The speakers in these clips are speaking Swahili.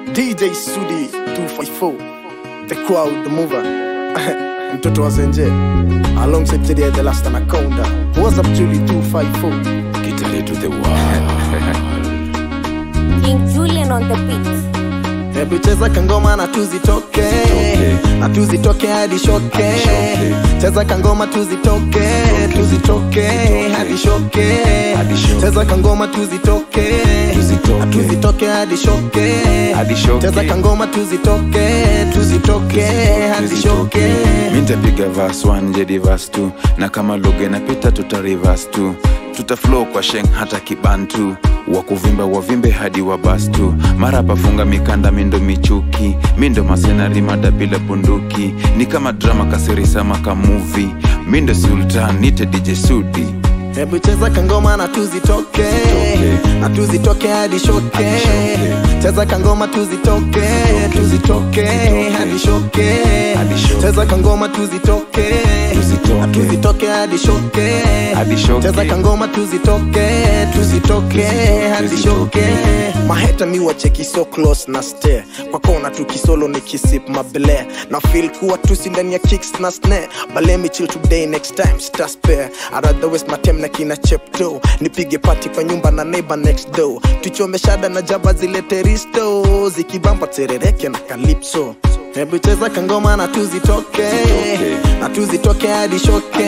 DJ Sudi 254 The Crowd The Mover mtoto wa Zenje alongside Teddy the last anaconda what's up Julie 254 Kitale to the world. King Julian on the beat. Hebu cheza kangoma na tuzitoke na tuzitoke hadi shoke cheza kangoma tuzitoke tuzitoke hadi shoke Hadi shoke. cheza kangoma tuzitoke Tuzitoke. na tuzitoke hadi shoke Hadi shoke. cheza kangoma tuzitoke tuzitoke hadi shoke mi ntapiga vas 1 jedi vas 2 na kama lugha inapita tuta reverse tu tuta flow kwa sheng hata kibantu wa kuvimba wavimbe hadi wa bas tu mara pafunga mikanda mindo michuki mindo masenari mada bila bunduki ni kama drama kaserisama kamuvi mindo sultan nite dj sudi Hebu cheza kangoma na tuzitoke na tuzitoke hadi shoke Hadi shoke. cheza kangoma tuzitoke tuzitoke hadi shoke Hadi shoke. cheza kangoma tuzitoke Tuzitoke. na tuzitoke hadi shoke Hadi shoke. cheza kangoma tuzitoke tuzitoke hadi shoke maheta mi wacheki so close na stare kwa kona tukisolo ni kisip mabele na feel kuwa tusi ndani ya kicks na snare but let me chill today next time star spare I rather waste my time na kina chepto nipige pati kwa nyumba na neighbor next door tuchome shada na jaba zilete risto zikibamba terereke na calypso hebu cheza kangoma na tuzitoke na tuzitoke hadi shoke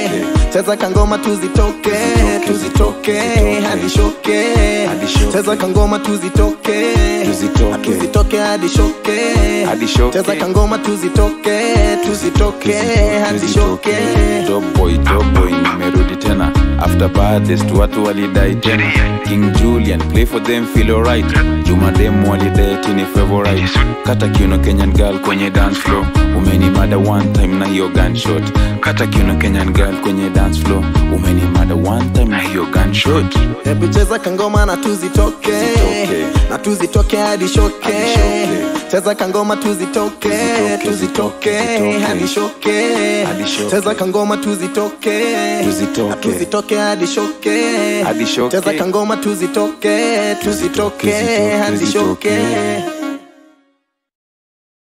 cheza kangoma tuzitoke tuzitoke hadi shoke Hadi shoke. cheza kangoma tuzitoke Tuzitoke. Na tuzitoke hadi shoke Hadi shoke. cheza kangoma tuzitoke tuzitoke hadi shoke Top boy, top boy, nimerudi tena after baddest watu walidai tena king julian play for them feel alright juma dem walidai tini favorite kata kiuno kenyan girl kwenye dance floor umenimada one time na hiyo gunshot kata kiuno kenyan girl kwenye dance floor umenimada one time na hiyo gunshot hebu cheza kangoma na tuzitoke Tuzitoke. na tuzitoke hadi shoke Hadi shoke. cheza kangoma tuzitoke tuzitoke hadi shoke Hadi shoke. cheza kangoma tuzitoke Tuzitoke. Na tuzitoke hadi shoke Hadi shoke. cheza kangoma tuzitoke tuzitoke hadi Tuzitoke. shoke